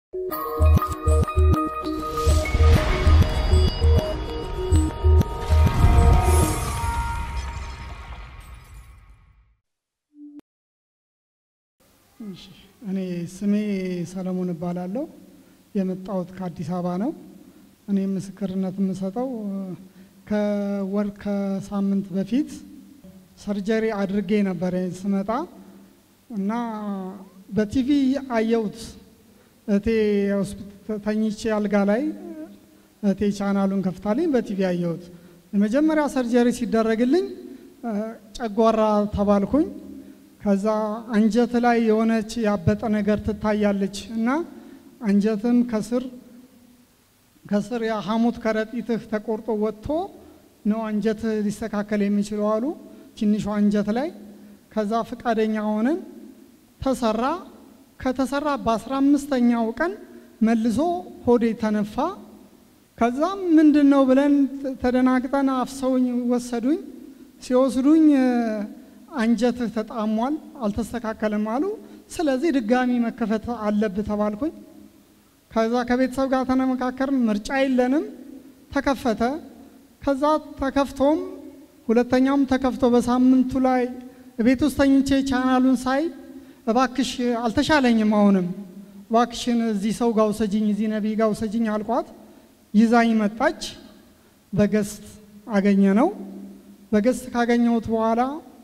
እኔ ስሜ ሰለሞን እባላለሁ። የመጣሁት ከአዲስ አበባ ነው። እኔ ምስክርነት የምሰጠው ከወር ከሳምንት በፊት ሰርጀሪ አድርጌ ነበር ስመጣ እና በቲቪ አየሁት። እቴ ተኝቼ አልጋ ላይ እቴ ቻናሉን ከፍታልኝ በቲቪ አየሁት። የመጀመሪያ ሰርጀሪ ሲደረግልኝ ጨጓራ ተባልኩኝ። ከዛ አንጀት ላይ የሆነች ያበጠ ነገር ትታያለች እና አንጀትም ከስር ከስር የሐሞት ከረጢትህ ተቆርጦ ወጥቶ ነው አንጀትህ ሊስተካከል የሚችለው አሉ። ትንሿ አንጀት ላይ ከዛ ፈቃደኛ ሆነን ተሰራ። ከተሰራ በአስራ አምስተኛው ቀን መልሶ ሆዴ ተነፋ። ከዛም ምንድን ነው ብለን ተደናግጠን አፍሰውኝ ወሰዱኝ። ሲወስዱኝ አንጀትህ ተጣሟል፣ አልተስተካከለም አሉ። ስለዚህ ድጋሚ መከፈት አለብህ ተባልኩኝ። ከዛ ከቤተሰብ ጋር ተነመካከርን። ምርጫ የለንም፣ ተከፈተ። ከዛ ተከፍቶም ሁለተኛውም ተከፍቶ በሳምንቱ ላይ ቤት ውስጥ ተኝቼ ቻናሉን ሳይ እባክሽ አልተሻለኝም፣ አሁንም እባክሽን እዚህ ሰው ጋር ውሰጅኝ፣ እዚህ ነቢይ ጋር ውሰጅኝ አልኳት። ይዛኝ መጣች። በገስት አገኘ ነው። በገስት ካገኘሁት በኋላ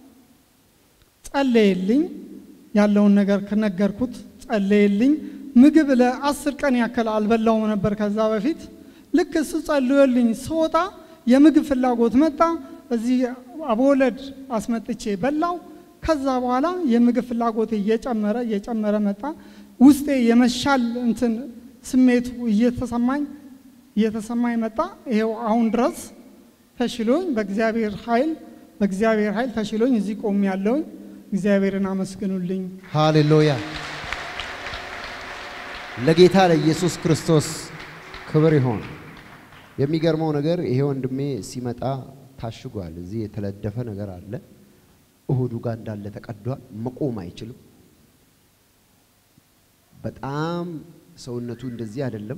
ጸለየልኝ። ያለውን ነገር ከነገርኩት ጸለየልኝ። ምግብ ለአስር ቀን ያክል አልበላውም ነበር ከዛ በፊት። ልክ እሱ ጸልዮልኝ ስወጣ የምግብ ፍላጎት መጣ። እዚህ አቦወለድ አስመጥቼ በላው። ከዛ በኋላ የምግብ ፍላጎት እየጨመረ እየጨመረ መጣ። ውስጤ የመሻል እንትን ስሜቱ እየተሰማኝ እየተሰማኝ መጣ። ይሄው አሁን ድረስ ተሽሎኝ በእግዚአብሔር ኃይል በእግዚአብሔር ኃይል ተሽሎኝ እዚህ ቆሜ ያለውኝ። እግዚአብሔርን አመስግኑልኝ። ሃሌሉያ! ለጌታ ለኢየሱስ ክርስቶስ ክብር ይሆን። የሚገርመው ነገር ይሄ ወንድሜ ሲመጣ ታሽጓል። እዚህ የተለደፈ ነገር አለ። እሁዱ ጋር እንዳለ ተቀዷል። መቆም አይችልም። በጣም ሰውነቱ እንደዚህ አይደለም፣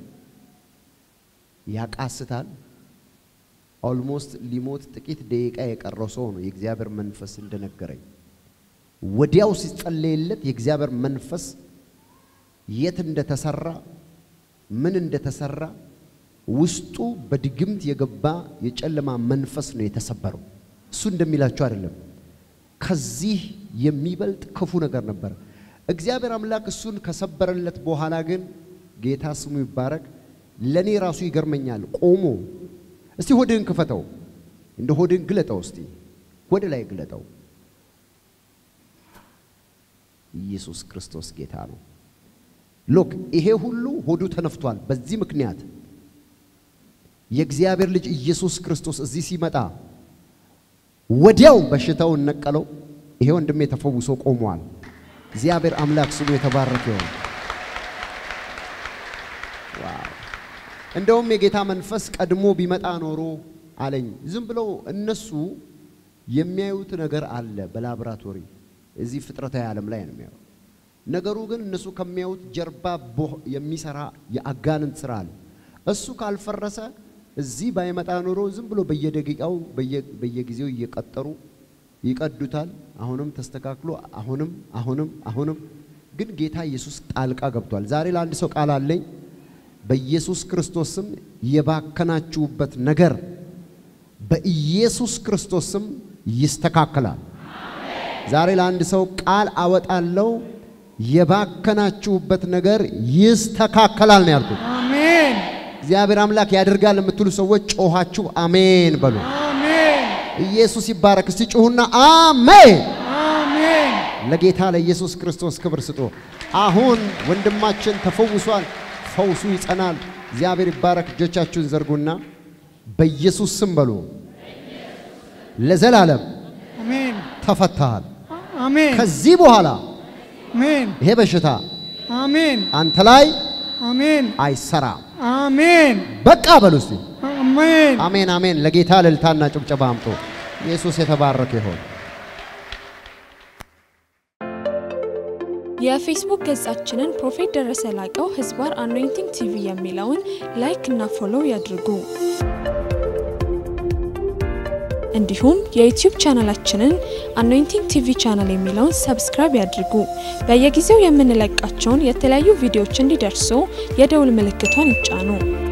ያቃስታል። ኦልሞስት ሊሞት ጥቂት ደቂቃ የቀረው ሰው ነው። የእግዚአብሔር መንፈስ እንደነገረኝ ወዲያው ሲጸለይለት የእግዚአብሔር መንፈስ የት እንደተሰራ ምን እንደተሰራ ውስጡ በድግምት የገባ የጨለማ መንፈስ ነው የተሰበረው። እሱ እንደሚላቸው አይደለም። ከዚህ የሚበልጥ ክፉ ነገር ነበር። እግዚአብሔር አምላክ እሱን ከሰበረለት በኋላ ግን ጌታ ስሙ ይባረክ። ለእኔ ራሱ ይገርመኛል። ቆሞ እስቲ ሆድህን ክፈተው፣ እንደ ሆድህን ግለጠው፣ እስቲ ወደ ላይ ግለጠው። ኢየሱስ ክርስቶስ ጌታ ነው። ሎክ ይሄ ሁሉ ሆዱ ተነፍቷል። በዚህ ምክንያት የእግዚአብሔር ልጅ ኢየሱስ ክርስቶስ እዚህ ሲመጣ ወዲያው በሽታውን ነቀለው። ይሄ ወንድሜ ተፈውሶ ቆሟል። እግዚአብሔር አምላክ ስሙ የተባረከ ይሁን። ዋው! እንደውም የጌታ መንፈስ ቀድሞ ቢመጣ ኖሮ አለኝ። ዝም ብለው እነሱ የሚያዩት ነገር አለ በላቦራቶሪ እዚህ ፍጥረታዊ ዓለም ላይ ነው የሚያዩ። ነገሩ ግን እነሱ ከሚያዩት ጀርባ የሚሰራ የአጋንንት ስራ አለ። እሱ ካልፈረሰ እዚህ ባይመጣ ኖሮ ዝም ብሎ በየደቂቃው በየጊዜው እየቀጠሩ ይቀዱታል። አሁንም ተስተካክሎ አሁንም አሁንም አሁንም ግን ጌታ ኢየሱስ ጣልቃ ገብቷል። ዛሬ ለአንድ ሰው ቃል አለኝ። በኢየሱስ ክርስቶስ ስም የባከናችሁበት ነገር በኢየሱስ ክርስቶስ ስም ይስተካከላል። ዛሬ ለአንድ ሰው ቃል አወጣለሁ። የባከናችሁበት ነገር ይስተካከላል ነው ያልኩት። አሜን እግዚአብሔር አምላክ ያደርጋል የምትሉ ሰዎች ጮኻችሁ አሜን በሉ። አሜን ኢየሱስ ይባረክ። እስቲ ጩሁና አሜን። አሜን ለጌታ ለኢየሱስ ክርስቶስ ክብር ስጡ። አሁን ወንድማችን ተፈውሷል። ፈውሱ ይጸናል። እግዚአብሔር ይባረክ። እጆቻችሁን ዘርጉና በኢየሱስ ስም በሉ። ለዘላለም አሜን ተፈታሃል። አሜን ከዚህ በኋላ አሜን ይሄ በሽታ አሜን አንተ ላይ አሜን አይሰራም። አሜን በቃ በሉ እስቲ አሜን አሜን አሜን። ለጌታ እልልታና ጭብጨባ አምጡ። ኢየሱስ የተባረከ ይሆን። የፌስቡክ ገጻችንን ፕሮፌት ደረሰ ላቀው ህዝባር አኖይንቲንግ ቲቪ የሚለውን ላይክ እና ፎሎው ያድርጉ። እንዲሁም የዩቲዩብ ቻናላችንን አኖይንቲንግ ቲቪ ቻናል የሚለውን ሰብስክራይብ ያድርጉ። በየጊዜው የምንለቃቸውን የተለያዩ ቪዲዮዎች እንዲደርሱ የደውል ምልክቷን ይጫኑ።